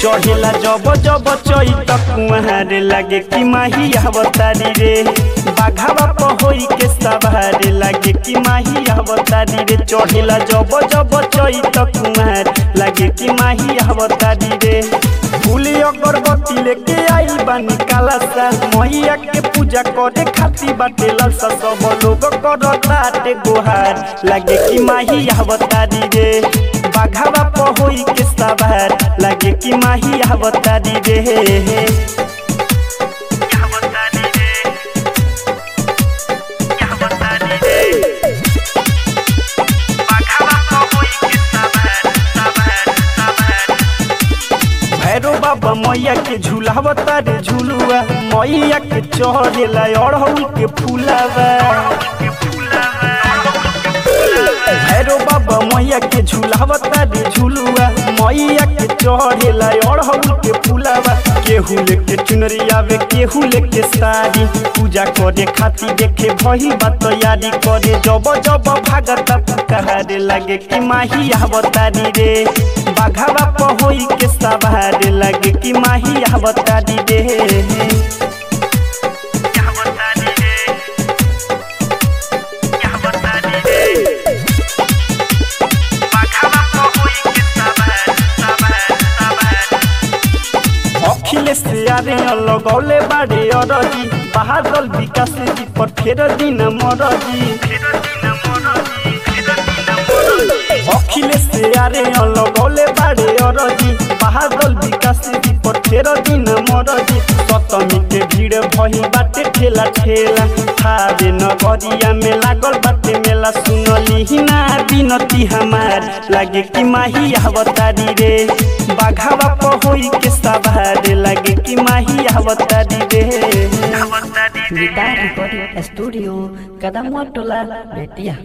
चढ़ेला जब जब चैत कुआर लागे कि माही अवतारी रे बाघावा पहोई के सवार लागे कि माही अवतारी रे चढ़ेला जब जब चैत कुआर लागे कि माही अवतारी रे फूली अगरबत्ती लेके आइल बानी कालासा मैया के पूजा करे खाती बाटे लालसा सब लोग करताटे गोहार लागे कि माही अवतारी रे बाघावा पहोई के सवार लागे कि माही अवतारी रे भैरो बाबा मैया के झूलावता रे झूलुआ मैया के चढ़ेला अड़हुल के फूलावा भैरो बाबा मैया के झूलावता रे झूलुआ मैया के चढ़ेला अड़हुल के फूलावा केहू लेके चुनरी आवे केहू लेके साड़ी पूजा करे खातिर देखे भही बा तैयारी करे जब जब भागता पुकारे लागे कि माही अवतारी रे बाघावा पहोई के सवार लागे कि माही अवतारी रे अखिलेश यारे लगौले बाड़े अरजी बहादल विकास जी पर फेर दिन मरजी अखिलेश यारे लगौले बाड़े अरजी बहादल विकास जी पर फेर दिन मरजी सतमी के भीड़ भही बाटे ठेला ठेला थारे नगरिया में लागल बाटे मेला सुनली ना बिनती हमार लागे कि माही अवतारी रे बाघावा पहोई के सवार लागे कि माही अवतारी रे Guitar Recording Studio, Kadamuatola, Betia.